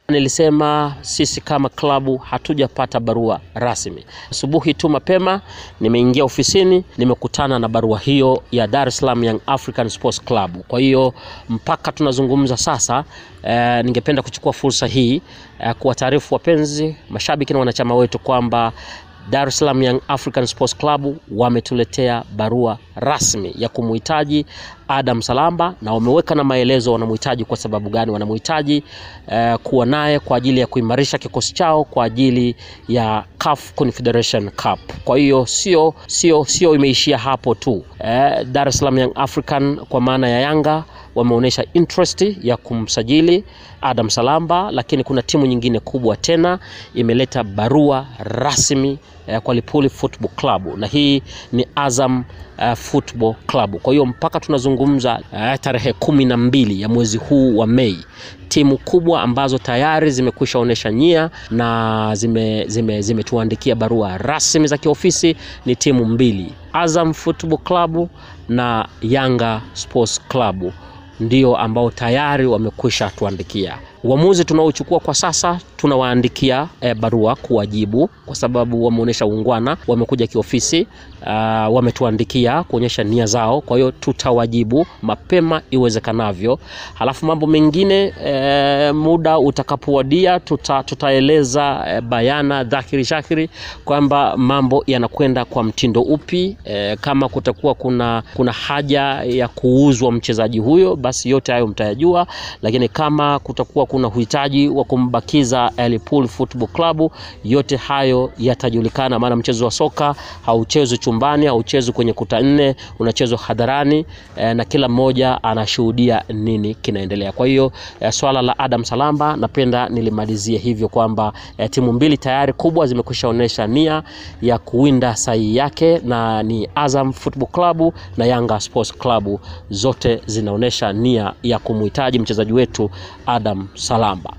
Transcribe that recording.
Nilisema sisi kama klabu hatujapata barua rasmi. Asubuhi tu mapema nimeingia ofisini, nimekutana na barua hiyo ya Dar es Salaam Young African Sports Club. Kwa hiyo mpaka tunazungumza sasa, eh, ningependa kuchukua fursa hii eh, kuwataarifu wapenzi, mashabiki na wanachama wetu kwamba Dar es Salaam Young African Sports Club wametuletea barua rasmi ya kumhitaji Adam Salamba na wameweka na maelezo wanamhitaji kwa sababu gani wanamhitaji eh, kuwa naye kwa ajili ya kuimarisha kikosi chao kwa ajili ya CAF Confederation Cup. Kwa hiyo sio sio sio imeishia hapo tu. Eh, Dar es Salaam Young African kwa maana ya Yanga wameonyesha interest ya kumsajili Adam Salamba, lakini kuna timu nyingine kubwa tena imeleta barua rasmi eh, kwa Lipuli Football Club na hii ni Azam uh, Football Club. Kwa hiyo mpaka tunazungumza uh, tarehe kumi na mbili ya mwezi huu wa Mei, timu kubwa ambazo tayari zimekwisha onyesha nia na zimetuandikia zime, zime barua rasmi za kiofisi ni timu mbili, Azam Football Club na Yanga Sports Club ndio ambao tayari wamekwisha tuandikia. Uamuzi tunaochukua kwa sasa, tunawaandikia e, barua kuwajibu, kwa sababu wameonyesha uungwana, wamekuja kiofisi, uh, wametuandikia kuonyesha nia zao. Kwa hiyo tutawajibu mapema iwezekanavyo, halafu mambo mengine e, muda utakapowadia tuta, tutaeleza e, bayana dhahiri shahiri kwamba mambo yanakwenda kwa mtindo upi. E, kama kutakuwa kuna, kuna haja ya kuuzwa mchezaji huyo, basi yote hayo mtayajua, lakini kama kutakuwa kuna uhitaji wa kumbakiza Liverpool Football Club, yote hayo yatajulikana, maana mchezo wa soka hauchezwi chumbani, hauchezwi kwenye kuta nne, unachezwa hadharani eh, na kila mmoja anashuhudia nini kinaendelea. Kwa hiyo eh, swala la Adam Salamba napenda nilimalizie hivyo kwamba eh, timu mbili tayari kubwa zimekwisha onyesha nia ya kuwinda sahihi yake, na ni Azam Football Club na Yanga Sports Club, zote zinaonyesha nia ya kumhitaji mchezaji wetu Adam Salamba.